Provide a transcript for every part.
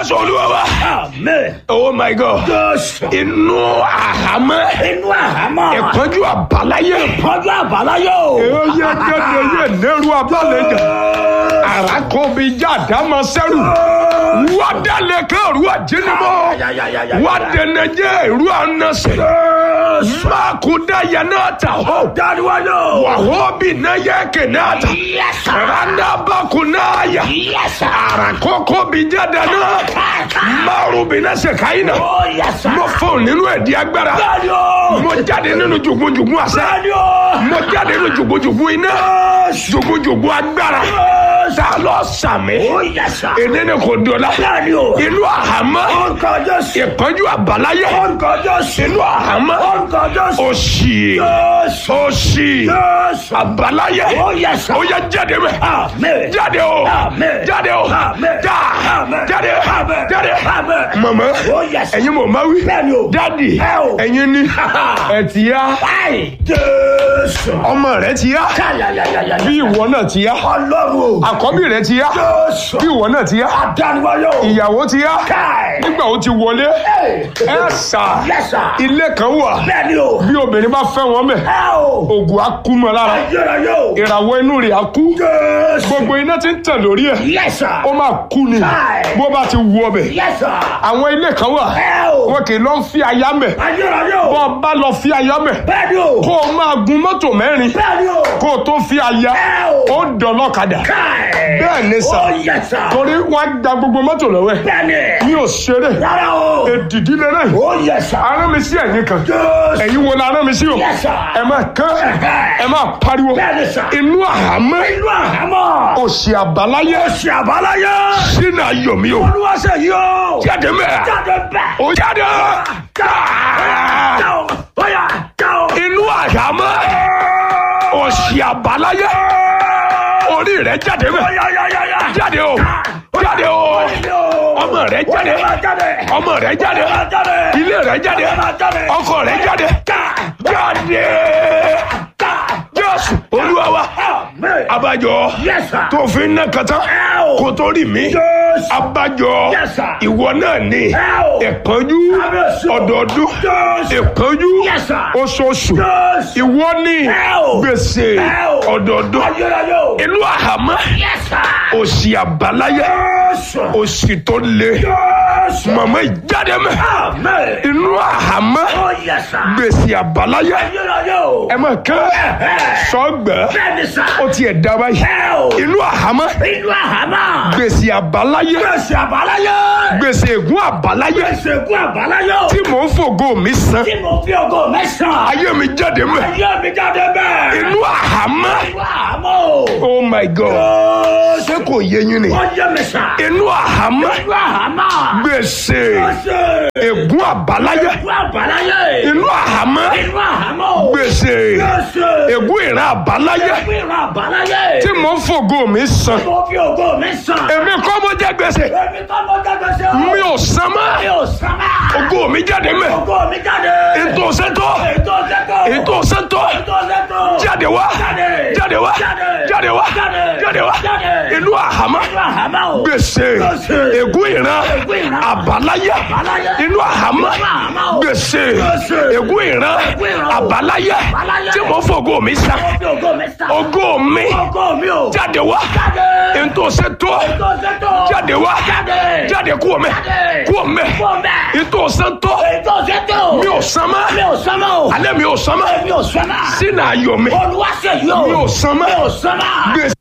jésù olúwa wa. Amen. oh my god. Jésù. inú àhámọ́. Inú àhámọ́. ìpọ́njú àbáláyé. Ìpọ́njú àbáláyé o. èyí yẹ gẹ́gẹ́ yẹ nẹ́rù abálẹ̀jà. àràkọ́bí jáde máa sẹ́rù. wádàlẹ̀ kẹ́rù àjẹnimọ́. wádẹnẹjẹ ìrú ànásẹ̀. mákúndà yẹn náà tà hó. Dáríwájú. wàhóbì náà yẹ kẹ̀ náà tà. Yes, sir. randabakunaya. Yes, sir. àràkọ́kọ́ bí jáde náà. márùn bí náà ṣe káyìn náà. Oh, yes, sir. mo fọ nínú ẹ̀dí agbára. Bẹ́ẹ̀ni o. mo jáde nínú jùgúnjùgún àṣẹ. Bẹ́ẹ̀ni o. mo jáde nínú jùgúnjùgún iná. jùgúnjùgún agbára. ta ló sàmì. Oh, yes, sir. èdè ni kò dọ̀la. Bẹ́ẹ̀ni o. inú àhámọ́. Orúkọ Jésù. ìpọ́njú àbáláyé. Orúkọ Jésù. inú àhámọ́. Orúkọ Jésù. òṣì. Jésù. òṣì. Jésù. àbáláyé. Oh, yes, sir. ó yẹ jáde mẹ́. Amen. jáde o. Amen. jáde o. Amen. já. Amen. jáde. Amen. jáde. Amen. mama. Oh, yes. ẹ̀yin mọ̀ máa wí. Bẹ́ẹ̀ni o. dádì. Ẹ o. ẹ̀yin ni. ẹ̀ ti yá. Báyìí. Jésù. ọmọ rẹ ti yá. Káyàyàyàyà. bí ìwọ náà ti yá. Ọlọ́run o. àkọ́bí rẹ ti yá. Jésù. bí ìwọ náà ti yá. Adániwáyé o. ìyàwó ti yá. Káì. nígbà ó ti wọlé. Hey. ẹ sà. Yes, sir. ilé kan wà. Bẹ́ẹ̀ni o. bí obìnrin bá fẹ́ wọn mẹ́. Ẹ o. ògùn á kú mọ́ lára. Ayérayé o. ìràwọ̀ inú rẹ̀ á kú. Jésù. gbogbo iná ti ń tàn lórí ẹ̀. Yes, sir. ó máa kú ni. Káì. bó bá ti wú ọbẹ̀. Yes, sir. àwọn ilé kan wà. Ẹ o. wọn kì í lọ fi aya mẹ́. Ayérayé o. bọ́ ọ bá lọ fi aya mẹ́. Bẹ́ẹ̀ni o. kó o máa gun mọ́tò mẹ́rin. Bẹ́ẹ̀ni o. kó o tó fi aya. Ẹ o. ó dọ̀lọ́kadà. Káì. bẹ́ẹ̀ ni sà. Oh, yes, sir. torí wọn á gba gbogbo mọ́tò lọ́wọ́ ẹ̀. Bẹ́ẹ̀ni. mi ò ṣeré. Rárá o. èdìdí lélẹ̀. Oh, yes, sir. arán mi sí ẹ̀yìn kan. Jésù. ẹ̀yin wo la arán mi sí o. Yes, sir. ẹ máa kán. ẹ máa pariwo. Bẹ́ẹ̀ni, sir. inú àhámọ́. Inú àhámọ́. òsì àbáláyé. Ṣé àbáláyé? sínú ayọ̀ mi o. Olúwa ṣe yí o. jáde mẹ́. Jáde bẹ́ẹ̀. ó jáde. Jáò. Bóyá jáò. inú àhámọ́. òsì àbáláyé. orí rẹ̀ jáde mẹ́. Bóyá yá yá yá. jáde o. jáde o. ọmọ rẹ̀ jáde. ọmọ rẹ̀ jáde. ilé rẹ̀ jáde. ọkọ rẹ̀ jáde. jáde. jésù olúwa wa. abájọ Yes, sir. tó fi ń ná kàtá Ẹ o. kó tó rí mi. Yes. abájọ Yes, sir. ìwọ náà ni Ẹ o. ìpọ́njú Kábíyèsí o. ọdọọdún Yes. ìpọ́njú Yes, sir. oṣooṣù Yes. ìwọ ni Ẹ o. gbèsè Ẹ o. ọdọọdún Ayérayé o. inú àhámọ́ Yes, sir. òsì àbáláyé Yes. òsì tó le Yes. màmá ìjáde mẹ Amen. inú àhámọ́ Oh, yes, sir. gbèsè àbáláyé Ayérayé o. ẹ máa kán sọgbẹ Bẹ́ẹ̀ni sá. ó tiẹ̀ dá báyìí Ẹ o. inú àhámọ́ Inú àhámọ́. gbèsè àbáláyé Gbèsè àbáláyé. gbèsè ègún àbáláyé Gbèsè ègún àbáláyé o. tí mò ń fògo mi san Tí mo fi ògo mẹ́sàn-án. ayé mi jáde mẹ Ayé mi jáde bẹ́ẹ̀. inú àhámọ́ Inú àhámọ́ o. oh my god ṣé kò yé yín ni Wọ́n yé mi sá. inú àhámọ́ Inú àhámọ́. gbèsè Gbèsè ègún àbáláyé ègún àbáláyé. inú àhámọ́ Inú àhámọ́ o. gbèsè Gbèsè ègún ìran àbáláyé ègún ìran àbáláyé. tí mò ń fògo mi san Mo fi ògo mẹ́sàn-án. èmi kọ́ mo jẹ gbèsè Èmi kọ́ mo jáde sí o. mi ò san Mi mọ́ ò sábà. ògo mi jáde mẹ́ Ògo mi jáde. ètò sẹ́tọ̀ Ètò sẹ́tọ̀. ètò sẹ́tọ̀ Ètò sẹ́tọ̀. jáde wá Jáde. jáde wá Jáde. jáde wá Jáde. jáde wá Jáde. inú àhámọ́ Inú àhámọ́ o. gbèsè Gbèsè. ègún ìran Ègún ìran. àbáláyé Àbáláyé. inú àhámọ́ Inú àhámọ́ o. gbèsè Gbèsè. ègún ìran Ègún ìran o. àbáláyé Àbáláyé. tí mo fògo mi san Mo fi ògo mẹ́sàn-án. ògo mi Ògo mi o. jáde wá Jáde. ètò sẹ́tọ̀ Ètò sẹ́tọ̀. jáde wá Jáde. jáde kúrò mẹ́ Jáde. kúrò mẹ́ Kúrò mẹ́. ètò sẹ́tọ̀ Ètò sẹ́tọ̀. mi ò san mọ́ Mi ò sánmọ́ o. alẹ́ mi ò san mọ́ Mi ò sánmọ́. sínú ayọ̀ mi Olúwa ṣe yìí o. mi ò san mọ́ Mi ò sánmọ́. gbèsè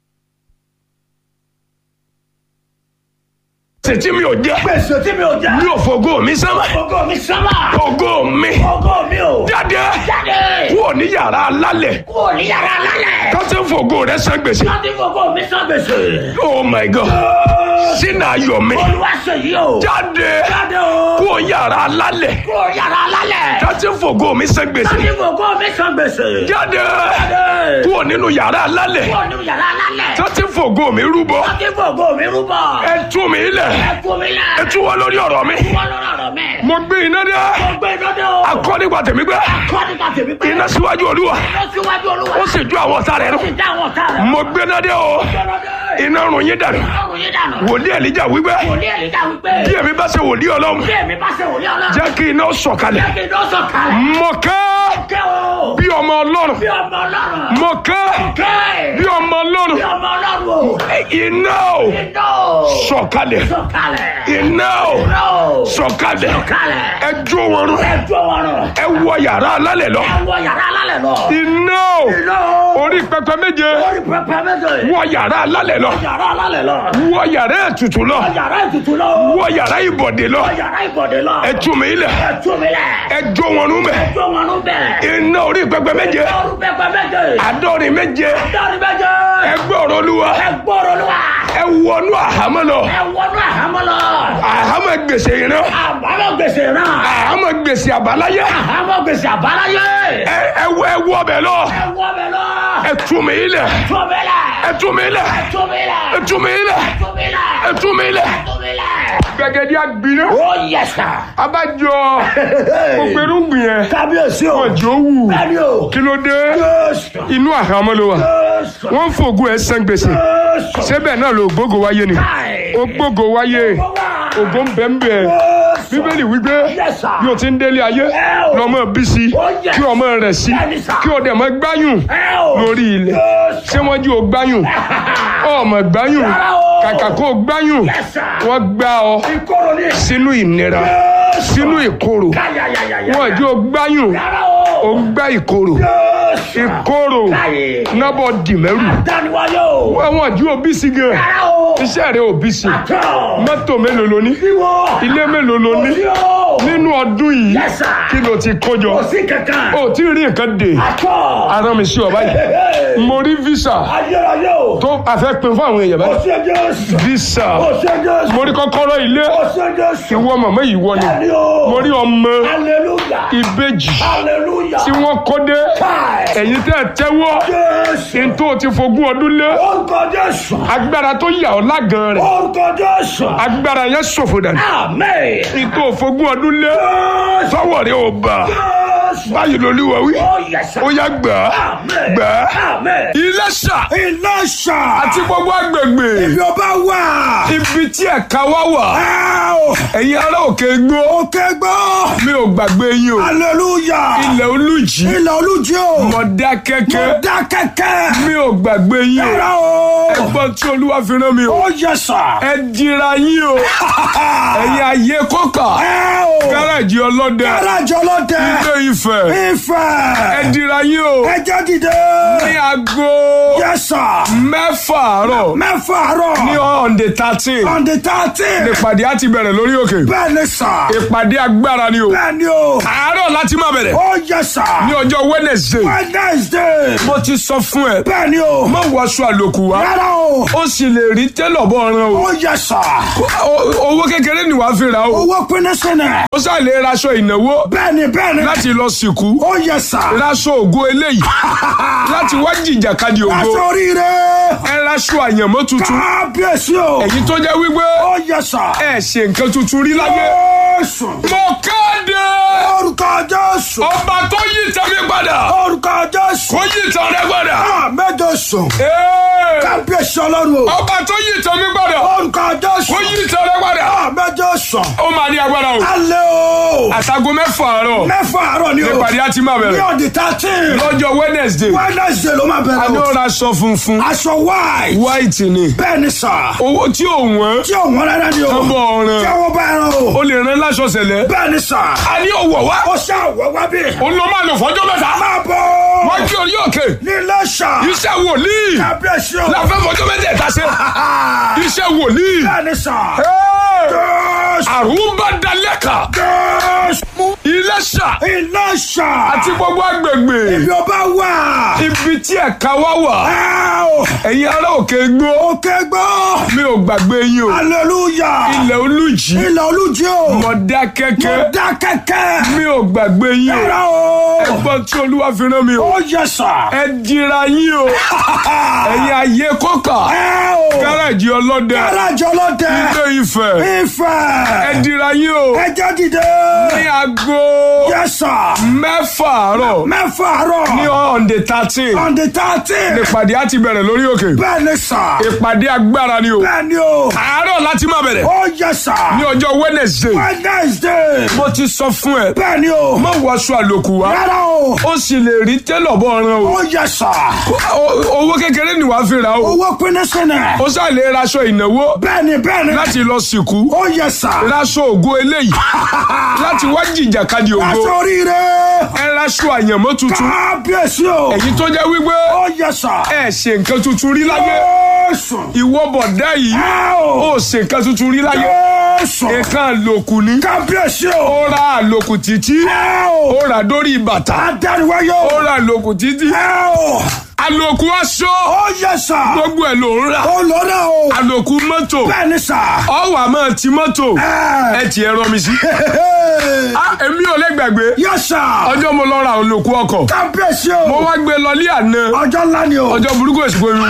tí mi ò jẹ́ Gbèsè tí mi ò jẹ́. mi ò fògo mi san mọ́ Ògo mi sánmọ́. ògo mi Ògo mi o. jáde Jáde. kúrò ní yàrá alálẹ̀ Kúrò ní yàrá lálẹ́. kọ́sẹ́ fògo rẹ san gbèsè Láti fògo mi sán gbèsè. oh my god sínú ayọ̀ mi Olúwa ṣe yìí o. jáde Jáde o. kúrò yàrá alálẹ̀ Kúrò yàrá lálẹ́. kọ́sẹ́ fògo mi san gbèsè Láti fògo mi sán gbèsè. jáde Jáde. kúrò nínú yàrá alálẹ̀ Kúrò ní yàrá lálẹ́. kọ́sẹ́ fògo mi rúbọ Láti fògo mi rúbọ. ẹ tú mi lẹ̀ Ẹ fún mi lẹ̀. ẹ tú wọn lórí ọ̀rọ̀ mi Wọ́n lọ́rọ̀ mi. mi. mo gbé iná dé Mo gbé iná dé o. akọ́ nípa tèmi gbé Kọ́ nípa tèmi pé. iná síwájú olúwa Iná síwájú olúwa. ó sì ju àwọn ọ̀tá rẹ̀ Ó nù sì dá àwọn ọ̀tá rẹ̀. mo gbé iná dé o Gbẹ́nà dé. iná rùn yín dànù Ọrùn yín dànù. wòlíì èlíjà wípé Wòlíì Èlíjà wípé. bí èmi bá ṣe wòlíì ọlọ́run Bí èmi bá ṣe wòlíì ọlọ́run. jẹ́ kí iná sọ̀kalẹ̀ Jẹ́ kí iná sọ̀kalẹ̀. mo kẹ́ Kẹ́ o. bí ọmọ ọlọ́run Bí ọmọ ọlọ́run. mo kẹ́ Kẹ́. bí ọmọ ọlọ́run Bí ọmọ ọlọ́run o. iná o Iná o. sọ̀kalẹ̀ Sọ̀kalẹ̀. iná o Iná o. sọ̀kalẹ̀ Sọ̀kalẹ̀. ẹ jó wọn rún Ẹ jó wọn rùn. ẹ wọ yàrá alálẹ̀ lọ Ẹ wọ yàrá alálẹ̀ lọ. iná o Iná o. orí pẹpẹ méje Orí pẹpẹ méje. wọ yàrá alálẹ̀ lọ Yàrá alálẹ̀ lọ. wọ yàrá ètùtù lọ Yàrá ètùtù lọ. wọ yàrá ìbọ̀dé lọ Yàrá ìbọ̀dé lọ. ẹ tú mi lẹ̀ Ẹ tú mi lẹ̀. ẹ jó wọn rún mẹ́ Jó wọn rún bẹ́ẹ̀. iná orí pẹpẹ méje Orí pẹpẹ méje. àádọ́rin méje Dọ́rin méje. ẹ gbọ́rọ̀ olúwa Ẹ gbọ́rọ̀ lọ. ẹ wọnú àhámọ́ lọ Ẹ wọnú àhámọ́ lọ. àhámọ́ gbèsè ìran Àbámọ̀ gbèsè náà. àhámọ́ gbèsè àbáláyé Àhámọ́ gbèsè àbáláyé. ẹ ẹ wọ ẹ wọ bẹ lọ Ẹ wọ bẹ lọ. ẹ tú mi lẹ̀ Tú mi lẹ̀. ẹ tú mi lẹ̀ Tú mi lẹ̀. ẹ tú mi lẹ̀ Tú mi lẹ̀. ẹ tú mi lẹ̀ Tú mi lẹ̀. gbẹgẹdí agbiná Ó yẹ sà. abájọ gbogbo irúgbìn yẹn Kábíyèsí o. wọn jò wù Bẹ́ẹ̀ni o. kí ló dé Jésù. inú àhámọ́ ló wà Jésù. wọ́n ń fògùn ẹ̀ sàn gbèsè Jésù. sẹ́bẹ̀ náà ló gbógo wáyé ni Káì. ó gbógo wáyé ògo ń bẹ ń bẹ Jésù. bíbélì wípé Yes, sir. bí o ti ń délé ayé Ẹ o. lọ́mọ bí sí Oh, yes. kí ọmọ rẹ̀ sí Bẹ́ẹ̀ni, sir. kí o dẹ̀ mọ́ gbáyùn Ẹ o. lórí ilẹ̀ Jésù. ṣé wọ́n jí o gbáyùn ọmọ gbáyùn Rárá o. kàkà kó o gbáyùn Yes, sir. wọ́n gbá ọ Ìkorò ni. sínú ìnira Jésù. sínú ìkorò Káyàyàyàyà. wọ́n jí o gbáyùn Rárá o o. ń gbá ìkorò Jésù. ìkorò Káyè. nábọ̀ dìmẹ́rù Dániwáyé o. wọ́n jí o bí sí gan Rárá o. iṣẹ́ rẹ̀ ò bí sí Tọ́. mọ́tò mélòó lo ní Ìwọ. ilé mélòó lo ní Òsì o. nínú ọdún yìí Yes, sir. kí ló ti kójọ Òsì kankan. o tí ì rí nǹkan dè Àtọ̀. ara mi sí ọ báyìí mo rí visa Ayérayé o. tó a fẹ́ pin fún àwọn èèyàn báyìí Òsì Jésù. visa Òsì Jésù. mo rí kọ́kọ́rọ́ ilé Òsì Jésù. ìwọ màmá yìí wọ ni Bẹ́ẹ̀ni o. mo rí ọmọ Hallelujah. ìbejì Hallelujah. tí wọ́n kó dé Káì. ẹ̀yin tẹ́ ẹ tẹ́wọ́ Jésù. n tó ti fogún ọdún lé Orúkọ Jésù. agbára tó yà ọ́ lágan rẹ̀ Orúkọ Jésù. agbára yẹn ṣòfò dànù Amen. n tó fogún ọdún lé Jésù. sọ́wọ́ rẹ̀ ò bà Jésù. báyìí lolúwa wí Oh, yes, sir. ó yá gbà á Amen. gbà á Amen. Iléṣà Ìlọ́ṣà. àti gbogbo agbègbè Ibi ọba wà. ibi tí ẹ̀ka wá wà Áò. ẹ̀yin ará òkè gbó Òkè gbọ́. mi ò gbàgbé yín o Hallelujah. ilẹ̀ olùjì Ilẹ̀ olújí o. Mọ̀dákẹ́kẹ́ Dá kẹ́kẹ́. mi ò gbàgbé yín o Rárá o. ẹgbọ́n tí olúwa fi rán mi o Ó yẹ sà. ẹ dira yín o ẹ̀yin ayé kọ́kà Áò. gáràjì ọlọ́dẹ Gáràjì ọlọ́dẹ. ilé Ifẹ̀ ẹ Ifẹ̀. dira yín o Ẹ jẹ́ dìde. ní aago Yẹ sà. mẹ́fà àárọ̀ Mẹ́fà àárọ̀. ní on the thirteen On the thirteen. ìpàdé á ti bẹ̀rẹ̀ lórí òkè Bẹ́ẹ̀ ni sà. ìpàdé agbára ni o Bẹ́ẹ̀ ni o. àárọ̀ láti máa bẹ̀rẹ̀ Ó yẹ sà. ní ọjọ́ Wednesday Wednesday. mo ti sọ fún ẹ Bẹ́ẹ̀ ni o. má wọṣọ àlòkù wá Rárá o. ó sì lè rí tẹ́lọ̀ bọ́ ọ̀ràn o Ó yẹ sà. O- owó kékeré ni wàá fi rà o Owó pinnu sínú. ó sà lè raṣọ ìnáwó Bẹ́ẹ̀ni bẹ́ẹ̀ni. láti lọ sìnkú Ó yẹ sà. raṣọ ògo eléyìí láti wá jìjàkadì ògo Aṣọ oríire. ẹ raṣọ àyànmọ́ tuntun Kábíyèsí o. èyí tó jẹ́ wípé Ó yẹ sà. ẹ ṣe nǹkan tuntun rí láyé Jésù. mo kéde Orúkọ Jésù. ọba tó yí tẹ̀mí padà Orúkọ Jésù. kó yí tẹ̀ rẹ padà Àmẹ́jọ sùn. Ee, Kábíyèsí ọlọ́run o. ọba tó yí tẹ̀mí padà Orúkọ Jésù. kó yí tẹ̀ rẹ padà Àmẹ́jọ sùn. ó máa ní agbára o Alẹ́ o. àtàgọ́ mẹ́fà àárọ̀ Mẹ́fà àárọ̀ ni o. nípàdé á ti máa Ní bẹ̀rẹ̀ ọ̀dì thirteen. lọ́jọ́ Wednesday Wednesday ló máa a bẹ̀rẹ̀ ní o. ó raṣọ funfun Aṣọ white. white ni Bẹ́ẹ̀ni sà. owó tí ò wọ́n Tí òun rárá ni o. ọmọ Tí ọ̀ràn àwọn bá ẹran o. ó lè rán láṣọ sẹ̀lẹ̀ Bẹ́ẹ̀ni sà. a ní òwò wá Ó ṣe àwọ̀ wá bí. òun ló máa lò fọjọ́ mẹ́ta Máa bọ̀. wọ́n kí orí òkè Nílé ṣà. iṣẹ́ wòlíì Kábíyèsí o. la fẹ́ fọjọ́ mẹ́tẹ̀ẹ̀ta ṣe iṣẹ́ wòlíì Bẹ́ẹ̀ni sà. Hey! Jésù. àrùn bá dalẹ̀ kà Jésù. Iléṣà Iléṣà. àti gbogbo agbègbè Ibi ọba wà. ibi tí ẹ̀ka wá wà Ẹ o. ẹ̀yin ará òkè gbó Òkè gbọ́. mi ò gbàgbé yín o Hallelujah. ilẹ̀ olùjì Ilẹ̀ olújí o. Mọ̀dákẹ́kẹ́ Mo dá kẹ̀kẹ́. mi ò gbàgbé yín o Yàrá o. ẹgbọ́n tí olúwa fi rán mi o Ó yẹ sà. ẹ dira yín o ẹ̀yin ayé kọ́kà Ẹ o. gáràjì ọlọ́dẹ Gáràjì ọlọ́dẹ. ilé Ifẹ̀ ẹ Ifẹ̀. dira yín o Ẹ jẹ́ dìde. ní aago Yẹ sà. mẹ́fà àárọ̀ Mẹ́fà àárọ̀. ní on the thirteen On the thirteen. ìpàdé á ti bẹ̀rẹ̀ lórí òkè Bẹ́ẹ̀ ni sà. ìpàdé agbára ni o Bẹ́ẹ̀ ni o. àárọ̀ láti máa bẹ̀rẹ̀ Ó yẹ sà. ní ọjọ́ Wednesday Wednesday. mo ti sọ fún ẹ Bẹ́ẹ̀ ni o. má wọṣọ àlòkù wá Rárá o. ó sì lè rí télọ̀ bọ́ ọ̀ràn o Ó yẹ sà. O- owó kékeré ni wàá fi rà o Owó pinnu sínú. ó sá lè raṣọ ìnáwó Bẹ́ẹ̀ni bẹ́ẹ̀ni. láti lọ sìnkú Ó yẹ sà. raṣọ ògo eléyìí láti wá jìjàkadì ògo Aṣọ oríire. ẹ raṣọ àyànmọ́ tuntun Kábíyèsí o. èyí tó jẹ́ wípé Ó yẹ sà. ẹ ṣe nǹkan tuntun rí láyé Jésù. ìwọ bọ̀dá yìí Ẹ ó o. ṣe nǹkan tuntun rí láyé Jésù. nǹkan àlòkù ni Kábíyèsí o. ó ra àlòkù títí Ẹ o. ó rà dórí bàtà Adániwáyé ó o. ra àlòkù títí Ẹ o. àlòkù aṣọ Ó yẹ sà. gbogbo ẹ̀ ló ń rà Ó lọ́dọ̀ o. àlòkù mọ́tò Bẹ́ẹ̀ni sà. ọwọ́ àmọ́ ti mọ́tò Ẹ. ẹ ti ẹ̀rọ mi sí. Ah, èmi ò lè gbàgbé Yẹ sà. ọjọ́ mo lọ ra àlòkù ọkọ̀ Kábíyèsí o. mo wá gbé lọ ní àná Ọjọ́ ńlá ni o. ọjọ́ burúkú èsì pé mi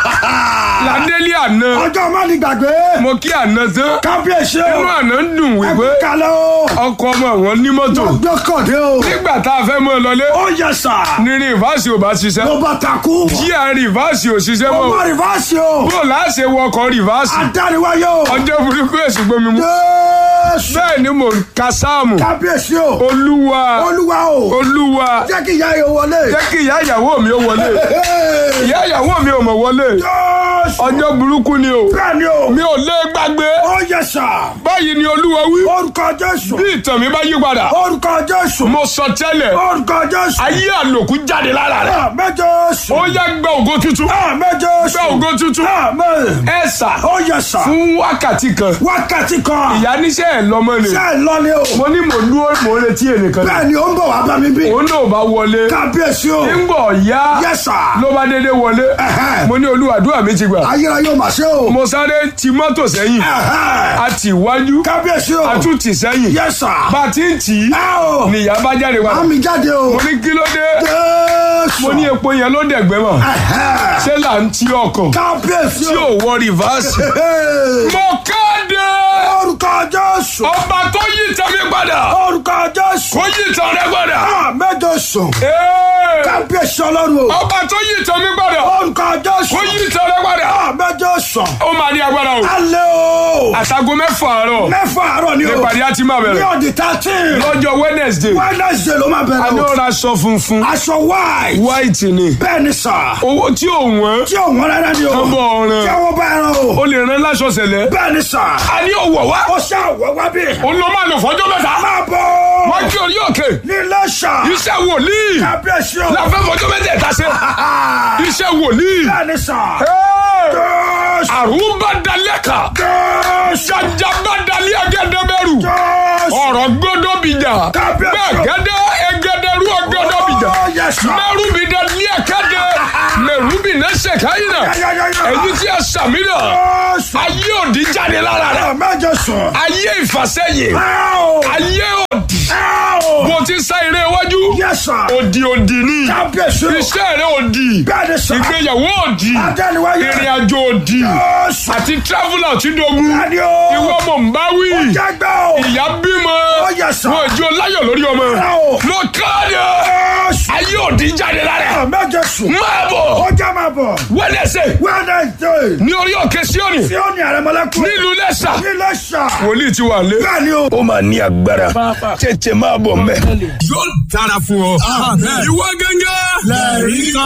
ládé ní àná Ọjọ́ má ní gbàgbé. mo kí àná tán Kábíyèsí o. inú àná ń dùn wípé Ẹ̀kú kalẹ̀ o. ọkọ̀ ọmọ wọn ní mọ́tò Gbọ́kàndé o. nígbà tá a fẹ́ mọ́ ọ lọlé Ó yẹ sà. ní rìvásì ò bá ṣiṣẹ́ Ló bá takú. jíà rìvásì ò ṣiṣẹ́ mọ́ Ọmọ rìvásì o. bó láṣẹ wọkọ̀ rìvásì Adániwáyé o. ọjọ́ burúkú èsì pé mi mú Jésù. bẹ́ẹ̀ ni mò ń ka sáàmù Kábíyèsí o. olúwa Olúwa o. olúwa Jẹ́ kí ìyá yóò wọlé. jẹ́ kí ìyá ìyàwó mi ó wọlé Hey! ìyá ìyàwó mi ò mọ̀ wọlé Jésù. ọjọ́ burúkú ni o Bẹ́ẹ̀ ni o. mi ò lè gbàgbé Ó yẹ sà. báyìí ni olúwa wí Orúkọ Jésù. bí ìtàn mi bá yí padà Orúkọ Jésù. mo sọ tẹ́lẹ̀ Orúkọ Jésù. ayé àlòkù jáde lára rẹ̀ Àmín Jésù. ó yá gba ògo tuntun Àmín Jésù. gba ògo tuntun Àmín. ẹ sà Ó yẹ sà. fún wákàtí kan Wákàtí kan. ìyá níṣẹ́ ẹ̀ lọ́mọ ni Ṣé ẹ lọ ni o? mo ní mò ń dúró mò ń retí ẹnìkan ni Bẹ́ẹ̀ ni ó ń bọ̀ wá bá mi bí. òun náà bá wọlé Kábíyèsí o. ńgbọ̀ yá Yes sir. ló bá dédé wọlé Ẹ̀hẹ́. mo ní olúwàdúrà mi ti gbà Ayérayé ò mà ṣe o. mo sáré ti mọ́tò sẹ́yìn Ẹ̀hẹ́. a ti wájú Kábíyèsí o. a tún ti sẹ́yìn Yes sir. bá a ti ń tì í Ẹ o. nìyá bá jáde wá Àmì jáde o. mo ní kí ló dé Jésù. mo ní epo yẹn ló dẹ̀gbẹ́ mọ̀ Ẹ̀hẹ́. ṣé là ń ti ọkọ̀ Kábíyèsí tí o. ò wọ rìvásì. Hey. mo kéde Orúkọ Jésù. ọba tó yí ìtàn mi padà Orúkọ Jésù. kó yí ìtàn rẹ padà. Àmín Jésù. Ee, Kábíyèsí Ọlọ́run o. ọba tó yí ìtàn mi padà Orúkọ Jésù. kó yí ìtàn rẹ padà. Àmín Jésù. ó máa ní agbára o. Alẹ́ o. àtàgò mẹ́fà àárọ̀ Mẹ́fà àárọ̀ ni o. nípàdé á ti máa Ní bẹ̀rẹ̀ ọ̀dì thirteen. lọ́jọ́ Wednesday Wednesday ló máa a bẹ̀rẹ̀ ní o. ó ra aṣọ funfun Aṣọ white. white ni Bẹ́ẹ̀ ni sà. owó tí ò wọ́n Tí ò wọ́n rárá ni o. Kán bọ̀ ọ̀ràn. Tí àwọn bá ẹran o. ó lè rán láṣọ sẹ̀lẹ̀ Bẹ́ẹ̀ ni sà. a ní òwò wá Ó ṣe àwọ̀ wá bí. ó lọ máa lò fọ́jọ́ mẹ́ta Máa bọ̀. wọ́n kí orí òkè Ní Iléṣà. iṣẹ́ wòlíì Kábíyèsí o. láfẹ́ fọ́jọ́ mẹ́tẹ̀ẹ̀ta ṣe iṣẹ́ wòlíì Bẹ́ẹ̀ ni sà. Hey! Jésù. àrùn bá dalẹ̀ kà Jésù. jàjà bá dalẹ̀ ẹgẹdẹbẹrù Jésù. ọ̀rọ̀ gbọ́dọ̀ bìjà Kábíyèsí. bẹ́ẹ̀ gẹ́dẹ́ ẹgẹdẹrú ọgbọ́dọ̀ bìjà Oh, yes, sir. mẹ́rùbí dalẹ̀ kẹ́dẹ́ mẹ́rùbí náà ṣèkáyìn náà Ya, ya, ya, ya. èyí tí a sàmì náà Jésù. ayé òdì jáde lára rẹ̀ Àmín Jésù. ayé ìfàsẹ́yìn Áò. ayé òdì Áò. bó ti sá eré iwájú Yes, sir. òdì òdì ni Kábíyèsí o. iṣẹ́ rẹ̀ òdì Bẹ́ẹ̀ ni sà. ìgbéyàwó òdì Adániwáyé. ìrìn àjò òdì Jésù. àti traveller tí dogun Bẹ́ẹ̀ ni o. ìwọ mọ̀ ń bá wí Jágbá o. ìyá bímọ Ó yẹ sà. wọn ìjọ láyọ̀ lórí ọmọ Áò. mo káàdì Jésù. ayé òdì jáde lára Àmín Jésù. máa bọ̀ Ó já máa bọ̀. wẹ́lẹ́sẹ̀ Wednesday. ní orí òkè síọ́nì Tí ó ní àrẹ̀mọ́lẹ́kùn. nílùú lẹ́sà Ní Iléṣà. wòlíì ti wà lé. Bẹ́ẹ̀ ni o. ó máa ní agbára tètè máa bọ̀ mẹ́. yóò dára fún ọ. ìwọ gángan. Lẹ́rìí kan.